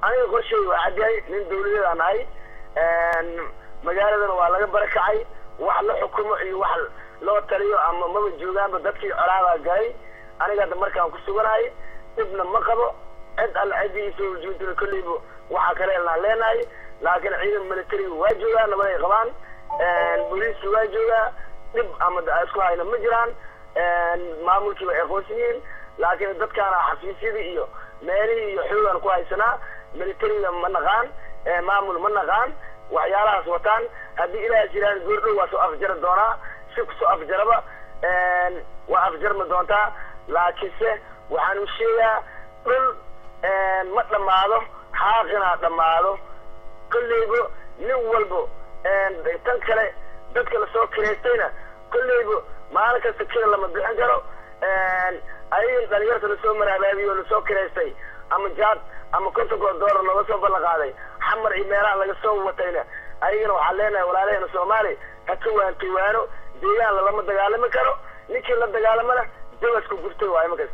aniga qorshay waa cadyahay nin dawladeed aan ahay magaaladana waa laga barakacay wax la xukumo iyo wax loo taliyo ama maba joogaanba dadkii colaadaa galay aniga hadda markaan ku suganahay dhibna ma qabo cid alla ciddii isoo ujeedina kolleyba waxaa kale elnaan leenahay laakiin ciidan militariga waa joogaa nabaday qabaan booliiska waa joogaa dhib ama isku hayna ma jiraan maamulkiiba ay aqoonsan yihiin laakiin dadkaana xafiisyadii iyo meelihii iyo xoogaan ku haysanaa militariga ma naqaan maamul ma naqaan waxyaalahaas wataan haddii ilaahas yidhahda goordhow waa soo afjari doonaa si kusoo afjaraba waa afjarmi doontaa laakiinse waxaan u sheegaa dhul ma dhammaado xaaqinaa dhammaado kolleyba nin walbo tan kale dadka lasoo kireystayna kolleyba maalin kasta kira lama bixin karo ayagan dhalinyarta lasoo marabaabiyo oo lasoo kireystay ama jaad ama kontonkoo doolar looga soo ballan qaaday xamar iyo meelaha laga soo watayna ayagana waxaan leenahay walaalaheena soomaali ha ka waantowaano deegaan lalama dagaalami karo ninkii la dagaalamana jabasku gurtay waayo markas